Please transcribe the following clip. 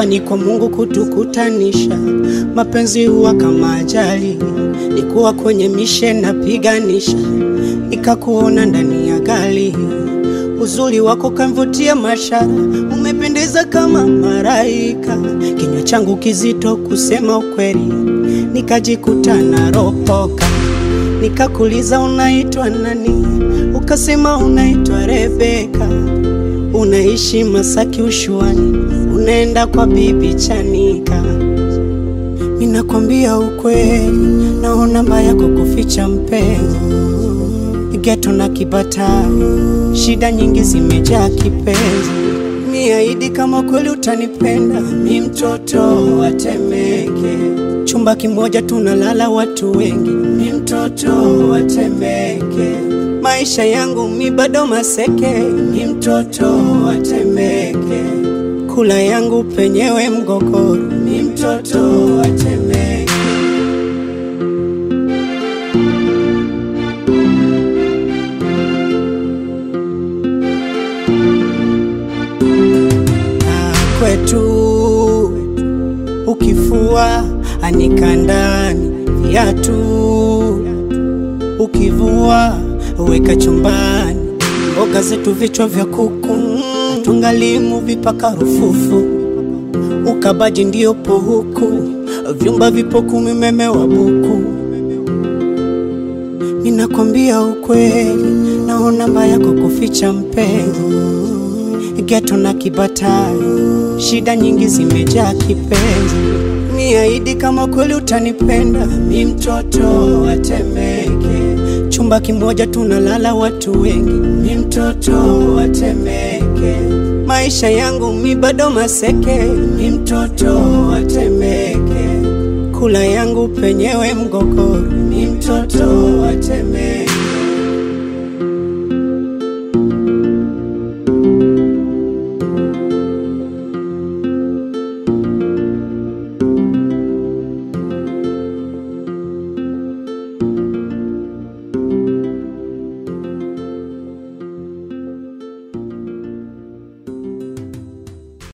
hapa ni kwa Mungu kutukutanisha. Mapenzi huwa kama ajali, nikuwa kwenye mishe napiganisha, nikakuona ndani ya gari. Uzuri wako kamvutia mashara, umependeza kama maraika. Kinywa changu kizito kusema ukweli, nikajikuta naropoka. Nikakuliza unaitwa nani, ukasema unaitwa Rebeka. Unaishi Masaki Ushuani, unaenda kwa bibi Chanika. Ninakwambia ukweli, naona mbaya kwa kuficha mpenzi. Geto na Kibatari, shida nyingi zimejaa kipenzi. Niahidi kama kweli utanipenda, mi mtoto wa Temeke, chumba kimoja tunalala watu wengi, mi mtoto wa Temeke, maisha yangu mi bado maseke, mi mtoto wa Temeke, kula yangu penyewe mgogoro, mi mtoto wa Temeke. Ah, kwetu ukifua anika ndani viatu, ukivua weka chumbani, mboga zetu vichwa vya kuku, mm, tungalimu vipaka rufufu, ukabaji ndio po huku, vyumba vipo kumi, umeme wa buku. Ninakwambia ukweli, naona mbaya kwa kuficha mpenzi geto na Kibatari, shida nyingi zimejaa kipenzi. Niahidi kama kweli utanipenda, mi mtoto wa Temeke, chumba kimoja tunalala watu wengi, mi mtoto wa Temeke, maisha yangu mi bado maseke, mi mtoto wa Temeke, kula yangu penyewe mgogoro, mi mtoto wa Temeke.